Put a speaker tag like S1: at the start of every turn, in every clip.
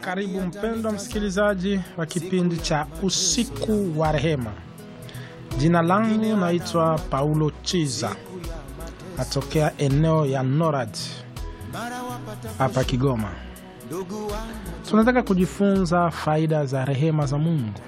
S1: Karibu mpendwa msikilizaji wa kipindi cha usiku wa rehema. Jina langu naitwa Paulo Chiza, natokea eneo ya Norad hapa Kigoma. Tunataka kujifunza faida za rehema za Mungu.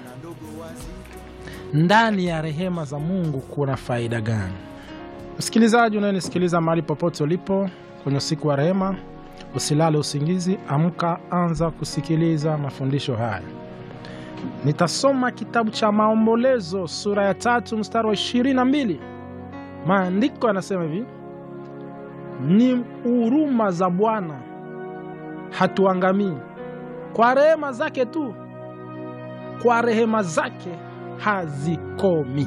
S1: Ndani ya rehema za Mungu kuna faida gani? Msikilizaji unayenisikiliza mahali popote ulipo kwenye usiku wa rehema, usilale usingizi, amka, anza kusikiliza mafundisho haya. Nitasoma kitabu cha Maombolezo sura ya tatu mstari wa ishirini na mbili. Maandiko yanasema hivi: ni huruma za Bwana hatuangamii, kwa rehema zake tu, kwa rehema zake hazikomi.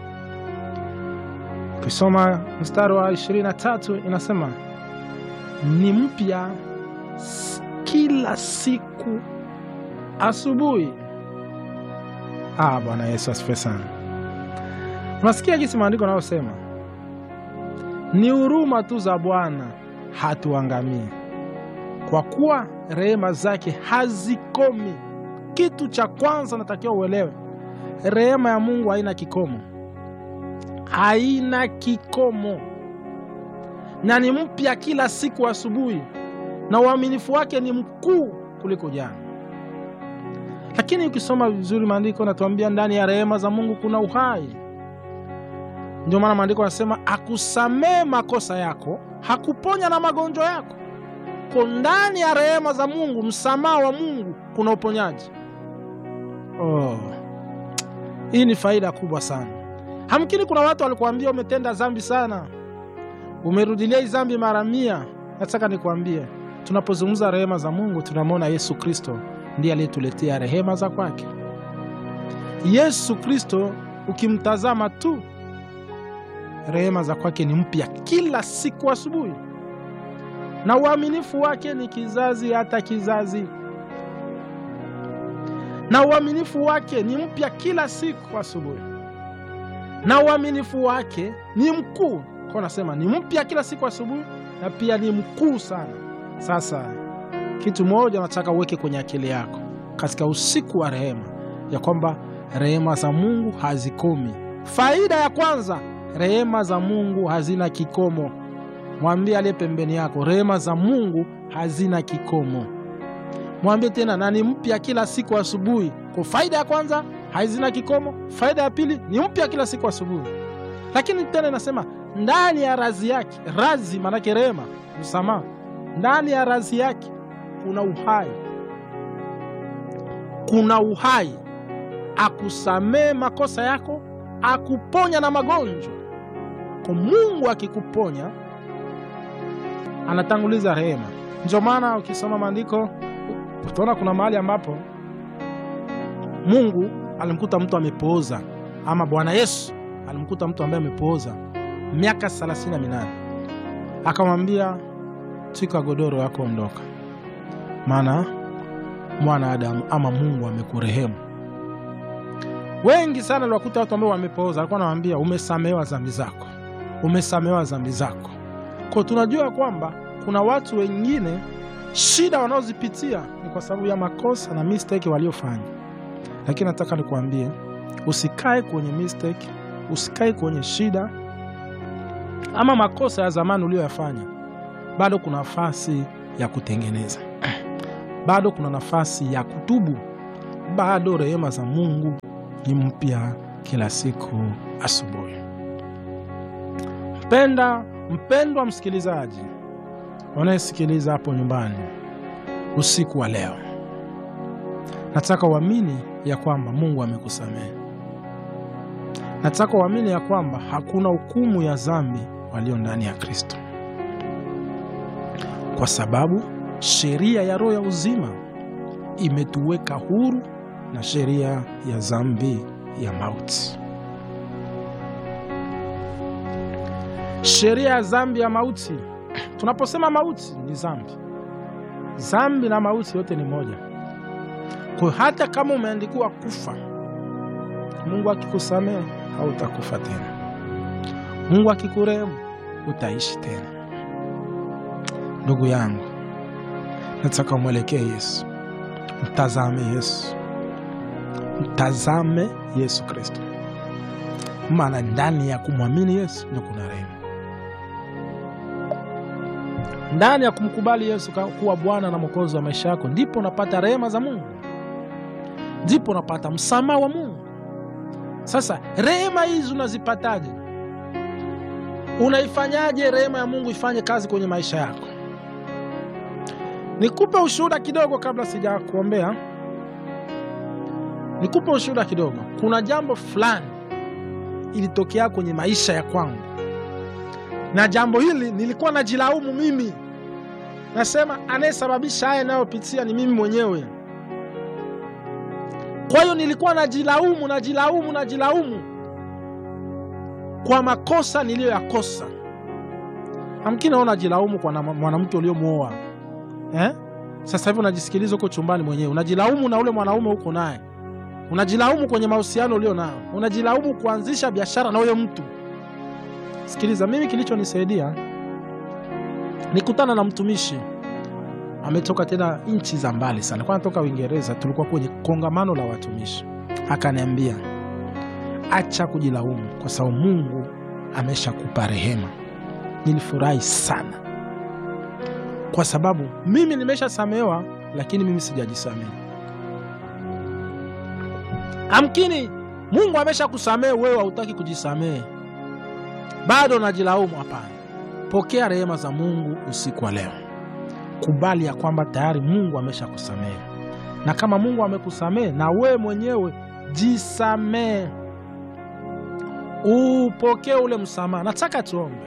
S1: Ukisoma mstari wa 23 inasema ni mpya kila siku asubuhi. Ah, Bwana Yesu asifiwe sana. Unasikia jinsi maandiko yanayosema ni huruma tu za Bwana hatuangamii, kwa kuwa rehema zake hazikomi. Kitu cha kwanza natakiwa uelewe, rehema ya Mungu haina kikomo, haina kikomo na ni mpya kila siku asubuhi, na uaminifu wake ni mkuu kuliko jana. Lakini ukisoma vizuri maandiko natuambia ndani ya rehema za Mungu kuna uhai. Ndio maana maandiko yanasema akusamee makosa yako, hakuponya na magonjwa yako. Ko ndani ya rehema za Mungu, msamaha wa Mungu, kuna uponyaji. Oh, hii ni faida kubwa sana. Hamkini kuna watu walikuambia umetenda dhambi sana umerudilia hii dhambi mara mia. Nataka nikwambie, tunapozungumza rehema za Mungu tunamwona Yesu Kristo ndiye aliyetuletea rehema za kwake. Yesu Kristo ukimtazama tu, rehema za kwake ni mpya kila siku asubuhi, na uaminifu wake ni kizazi hata kizazi, na uaminifu wake ni mpya kila siku asubuhi, na uaminifu wake ni mkuu kwa nasema ni mpya kila siku asubuhi na pia ni mkuu sana. Sasa kitu moja nataka uweke kwenye akili yako katika usiku wa rehema, ya kwamba rehema za Mungu hazikomi. Faida ya kwanza, rehema za Mungu hazina kikomo. Mwambie aliye pembeni yako, rehema za Mungu hazina kikomo. Mwambie tena, na ni mpya kila siku asubuhi. Kwa faida ya kwanza, hazina kikomo. Faida ya pili, ni mpya kila siku asubuhi. Lakini tena inasema ndani ya razi yake, razi maanake rehema, msamaha. Ndani ya razi yake kuna uhai, kuna uhai, akusamee makosa yako, akuponya na magonjwa. Kwa Mungu akikuponya, anatanguliza rehema. Ndio maana ukisoma maandiko utaona kuna mahali ambapo Mungu alimkuta mtu amepooza, ama Bwana Yesu alimkuta mtu ambaye amepooza miaka thelathini na minane akamwambia, twika godoro yako, ondoka, maana mwana Adamu ama Mungu amekurehemu. Wengi sana liwakuta watu ambao wamepooza, alikuwa anawaambia umesamehewa dhambi zako, umesamehewa dhambi zako. Kwa tunajua kwamba kuna watu wengine shida wanaozipitia ni kwa sababu ya makosa na mistake waliofanya, lakini nataka nikuambie usikae kwenye mistake, usikae kwenye shida ama makosa ya zamani uliyoyafanya. Bado kuna nafasi ya kutengeneza, bado kuna nafasi ya kutubu, bado rehema za Mungu ni mpya kila siku asubuhi. Mpenda mpendwa msikilizaji unayesikiliza hapo nyumbani usiku wa leo, nataka uamini ya kwamba Mungu amekusamehe. Nataka uamini ya kwamba hakuna hukumu ya dhambi walio ndani ya Kristo, kwa sababu sheria ya roho ya uzima imetuweka huru na sheria ya dhambi ya mauti. Sheria ya dhambi ya mauti, tunaposema mauti ni dhambi, dhambi na mauti yote ni moja. Kwa hata kama umeandikiwa kufa, Mungu akikusamehe hautakufa tena. Mungu akikurehemu utaishi tena. Ndugu yangu, nataka umwelekee Yesu, Mtazame Yesu, mtazame Yesu Kristo, maana ndani ya kumwamini Yesu ndio kuna rehema. Ndani ya kumkubali Yesu kuwa Bwana na Mwokozi wa maisha yako, ndipo unapata rehema za Mungu, ndipo unapata msamaha wa Mungu. Sasa rehema hizi unazipataje? Unaifanyaje rehema ya Mungu ifanye kazi kwenye maisha yako? Nikupe ushuhuda kidogo kabla sija kuombea. Nikupe ushuhuda kidogo. Kuna jambo fulani ilitokea kwenye maisha ya kwangu, na jambo hili nilikuwa najilaumu mimi, nasema anayesababisha haya inayopitia ni mimi mwenyewe. Kwa hiyo nilikuwa najilaumu, najilaumu, najilaumu kwa makosa niliyoyakosa. Amkini naona najilaumu kwa mwanamke uliomwoa eh? Sasa hivi unajisikiliza huko chumbani mwenyewe, unajilaumu na ule mwanaume huko naye, unajilaumu kwenye mahusiano ulio nao, unajilaumu kuanzisha biashara na huyo mtu. Sikiliza, mimi kilichonisaidia nikutana na mtumishi ametoka tena nchi za mbali sana, kwa anatoka Uingereza. Tulikuwa kwenye kongamano la watumishi, akaniambia acha kujilaumu kwa sababu Mungu ameshakupa rehema. Nilifurahi sana kwa sababu mimi nimeshasamehewa, lakini mimi sijajisamehe. Amkini Mungu ameshakusamehe wewe, hautaki kujisamehe, bado najilaumu. Hapana, pokea rehema za Mungu usiku wa leo. Kubali ya kwamba tayari Mungu ameshakusamehe, na kama Mungu amekusamehe, na wewe mwenyewe jisamehe, upokee ule msamaha. Nataka tuombe.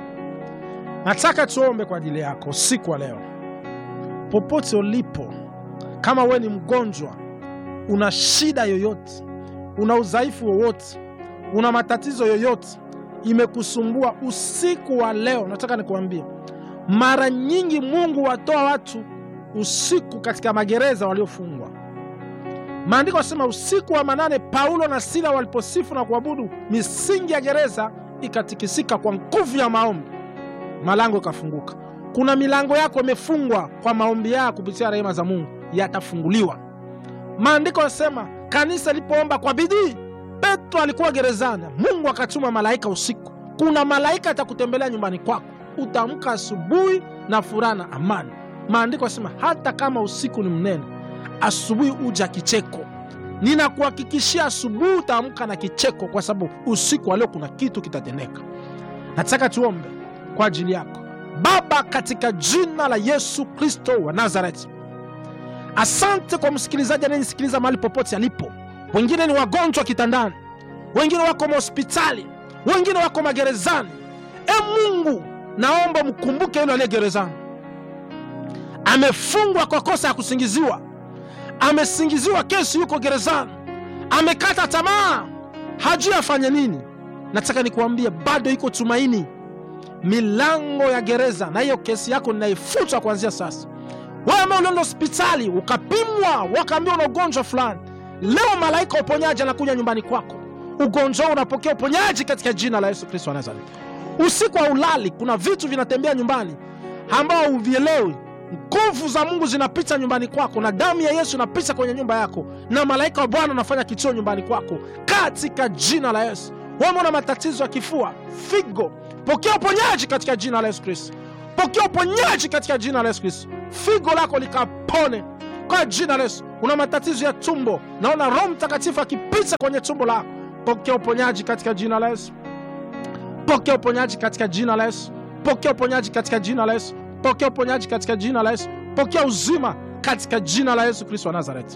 S1: Nataka tuombe kwa ajili yako usiku wa leo, popote ulipo. Kama wewe ni mgonjwa, una shida yoyote, una udhaifu wowote, una matatizo yoyote imekusumbua usiku wa leo, nataka nikuambie, mara nyingi Mungu watoa watu usiku katika magereza waliofungwa. Maandiko yanasema usiku wa manane, Paulo na Sila waliposifu na kuabudu, misingi ya gereza ikatikisika kwa nguvu ya maombi malango ikafunguka. Kuna milango yako imefungwa kwa maombi yako, kupitia rehema za Mungu yatafunguliwa. Maandiko yanasema kanisa lilipoomba kwa bidii, Petro alikuwa gerezani, Mungu akatuma malaika usiku. Kuna malaika atakutembelea nyumbani kwako, utaamka asubuhi na furaha na amani. Maandiko yanasema hata kama usiku ni mnene, asubuhi uja kicheko. Ninakuhakikishia asubuhi utaamka na kicheko, kwa sababu usiku wa leo kuna kitu kitatendeka. Nataka tuombe kwa ajili yako. Baba, katika jina la Yesu Kristo wa Nazareti, asante kwa msikilizaji anayenisikiliza mahali popote alipo. Wengine ni wagonjwa kitandani, wengine wako mahospitali, wengine wako magerezani. E Mungu, naomba mkumbuke yule aliye gerezani, amefungwa kwa kosa ya kusingiziwa, amesingiziwa kesi, yuko gerezani, amekata tamaa, hajui afanye nini. Nataka nikuambie bado iko tumaini milango ya gereza na hiyo kesi yako ninaifuta kuanzia sasa. Wewe ambao ulienda hospitali ukapimwa, wakaambia una ugonjwa fulani, leo malaika wa uponyaji anakuja nyumbani kwako, ugonjwa huu unapokea uponyaji katika jina la Yesu Kristo wa Nazareti. Usiku wa ulali, kuna vitu vinatembea nyumbani ambao huvielewi. Nguvu za Mungu zinapita nyumbani kwako, na damu ya Yesu inapita kwenye nyumba yako, na malaika wa Bwana anafanya kichio nyumbani kwako katika jina la Yesu. Wewe una matatizo ya kifua, figo Pokea uponyaji katika jina la Yesu Kristo. Pokea uponyaji katika jina la Yesu Kristo. Figo lako likapone kwa jina la Yesu. Una matatizo ya tumbo, naona Roho Mtakatifu akipita kwenye tumbo lako. Pokea uponyaji katika jina la Yesu. Pokea uponyaji katika jina la Yesu. Pokea uponyaji katika jina la Yesu. Pokea uponyaji katika jina la Yesu. Pokea uzima katika jina la Yesu Kristo wa Nazareti.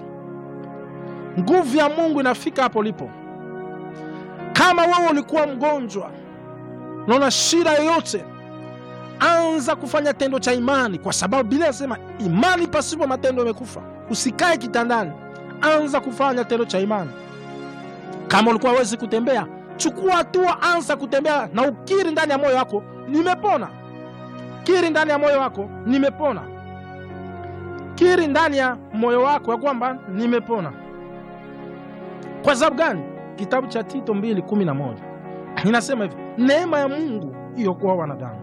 S1: Nguvu ya Mungu inafika hapo ulipo. Kama wewe ulikuwa mgonjwa naona shida yoyote, anza kufanya tendo cha imani, kwa sababu Biblia inasema imani pasipo matendo imekufa. Usikae kitandani, anza kufanya tendo cha imani. Kama ulikuwa hawezi kutembea, chukua hatua, anza kutembea na ukiri ndani ya moyo wako, nimepona. Kiri ndani ya moyo wako, nimepona. Kiri ndani ya moyo wako ya kwamba nimepona. Kwa sababu gani? Kitabu cha Tito 2:11 inasema hivi, neema ya Mungu iliyokuwa wanadamu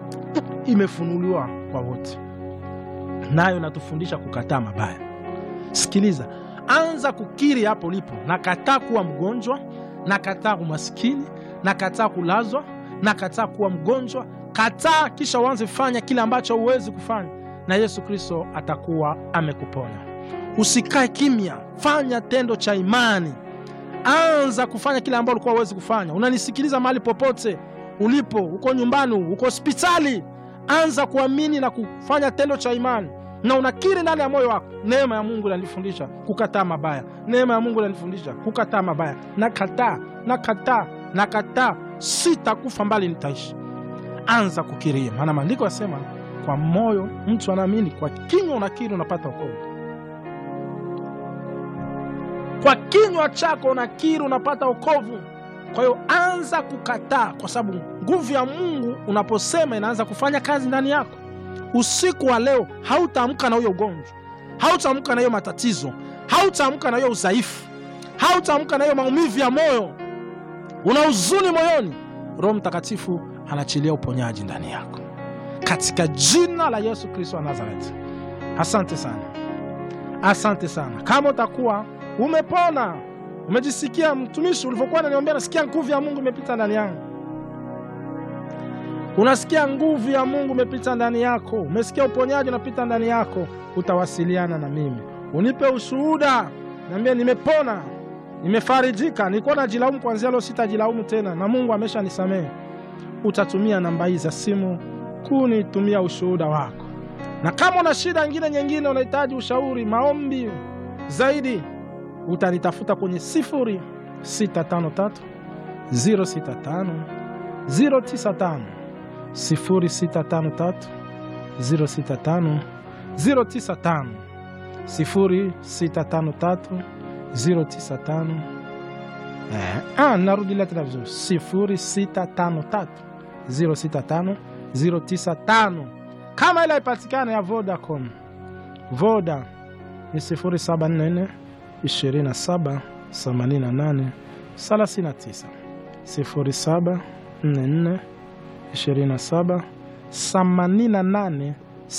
S1: imefunuliwa kwa wote, nayo inatufundisha kukataa mabaya. Sikiliza, anza kukiri hapo ulipo, nakataa kuwa mgonjwa, nakataa umaskini, nakataa kulazwa, nakataa kuwa mgonjwa. Kataa, kisha uanze fanya kile ambacho huwezi kufanya, na Yesu Kristo atakuwa amekuponya. Usikae kimya, fanya tendo cha imani. Anza kufanya kile ambacho ulikuwa huwezi kufanya. Unanisikiliza mahali popote ulipo, uko nyumbani, uko hospitali, anza kuamini na kufanya tendo cha imani, na unakiri ndani ya moyo wako, neema ya Mungu inanifundisha kukataa mabaya, neema ya Mungu inanifundisha kukataa mabaya. Nakataa, nakataa, nakataa, sitakufa mbali nitaishi. Anza kukiria, maana maandiko yasema kwa moyo mtu anaamini, kwa kinywa unakiri, unapata wokovu. Kwa kinywa chako unakiri, unapata wokovu. Kwa hiyo anza kukataa, kwa sababu nguvu ya Mungu unaposema inaanza kufanya kazi ndani yako. Usiku wa leo hautaamka na huyo ugonjwa, hautaamka na hiyo matatizo, hautaamka na hiyo udhaifu, hautaamka na hiyo maumivu ya moyo, una huzuni moyoni. Roho Mtakatifu anaachilia uponyaji ndani yako katika jina la Yesu Kristo wa Nazareti. Asante sana, asante sana. Kama utakuwa umepona umejisikia mtumishi, ulivyokuwa unaniambia, nasikia nguvu ya Mungu imepita ndani yangu. Unasikia nguvu ya Mungu imepita ndani yako, umesikia uponyaji unapita ndani yako, utawasiliana na mimi, unipe ushuhuda, niambie nimepona, nimefarijika, nilikuwa najilaumu, kuanzia leo sitajilaumu tena na Mungu amesha nisamehe. Utatumia namba hii za simu kunitumia ushuhuda wako, na kama una shida nyingine nyingine, unahitaji ushauri, maombi zaidi utanitafuta kwenye sifuri sita tano tatu ziro sita tano ziro tisa tano sifuri sita tano tatu ziro sita tano ziro tisa tano sifuri sita tano tatu ziro tisa tano eh, ah, narudilia tena vizuri sifuri sita tano tatu ziro sita tano ziro tisa tano kama ile ipatikana ya Vodacom Voda ni sifuri saba nne nne 27 88 39 07 44 27 88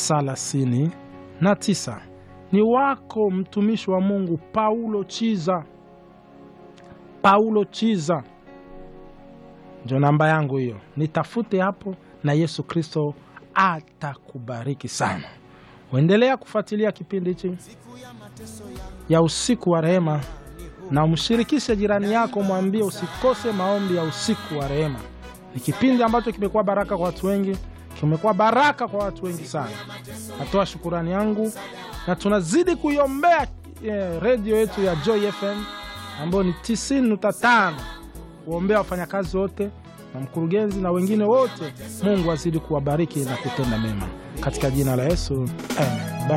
S1: 39. Ni wako mtumishi wa Mungu Paulo Chiza. Paulo Chiza ndio namba yangu hiyo, nitafute hapo na Yesu Kristo atakubariki sana. Uendelea kufuatilia kipindi hichi ya usiku wa rehema, na umshirikishe jirani yako, mwambie usikose maombi ya usiku wa rehema. Ni kipindi ambacho kimekuwa baraka kwa watu wengi, kimekuwa baraka kwa watu wengi sana. Natoa shukurani yangu na tunazidi kuiombea eh, redio yetu ya Joy FM ambayo ni 90.5 kuombea wafanyakazi wote na mkurugenzi na wengine wote. Mungu azidi kuwabariki na kutenda mema katika jina la Yesu, amen.